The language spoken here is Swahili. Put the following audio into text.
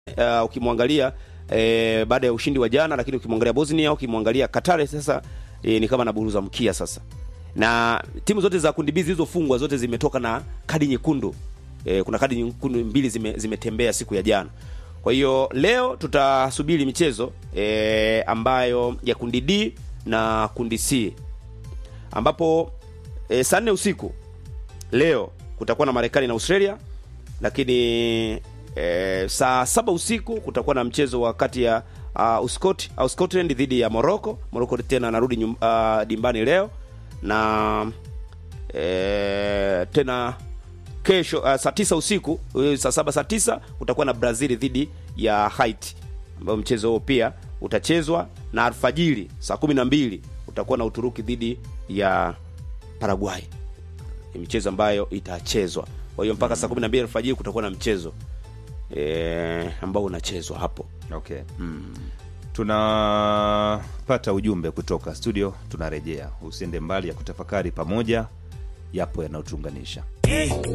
uh, ukimwangalia eh, baada ya ushindi wa jana, lakini ukimwangalia Bosnia, ukimwangalia Qatar sasa eh, ni kama anaburuza mkia sasa, na timu zote za kundi B zilizofungwa zote zimetoka na kadi nyekundu. Eh, kuna kadi nyekundu mbili zime, zimetembea siku ya jana. Kwa hiyo leo tutasubiri michezo eh, ambayo ya kundi D na kundi C ambapo e, saa nne usiku leo kutakuwa na Marekani na Australia, lakini e, saa saba usiku kutakuwa na mchezo wa kati ya uh, Uskot au Scotland dhidi ya Morocco. Morocco tena anarudi nyum, uh, dimbani leo na e, tena kesho uh, saa tisa usiku uh, saa saba saa tisa kutakuwa na Brazil dhidi ya Haiti ambayo mchezo huo pia utachezwa na alfajiri saa kumi na mbili utakuwa na Uturuki dhidi ya Paraguay. Ni michezo ambayo itachezwa. Kwa hiyo mpaka saa kumi na mbili alfajiri kutakuwa na mchezo e, ambao unachezwa hapo. Okay. Tunapata ujumbe kutoka studio, tunarejea. Usiende mbali ya kutafakari pamoja, yapo yanayotuunganisha.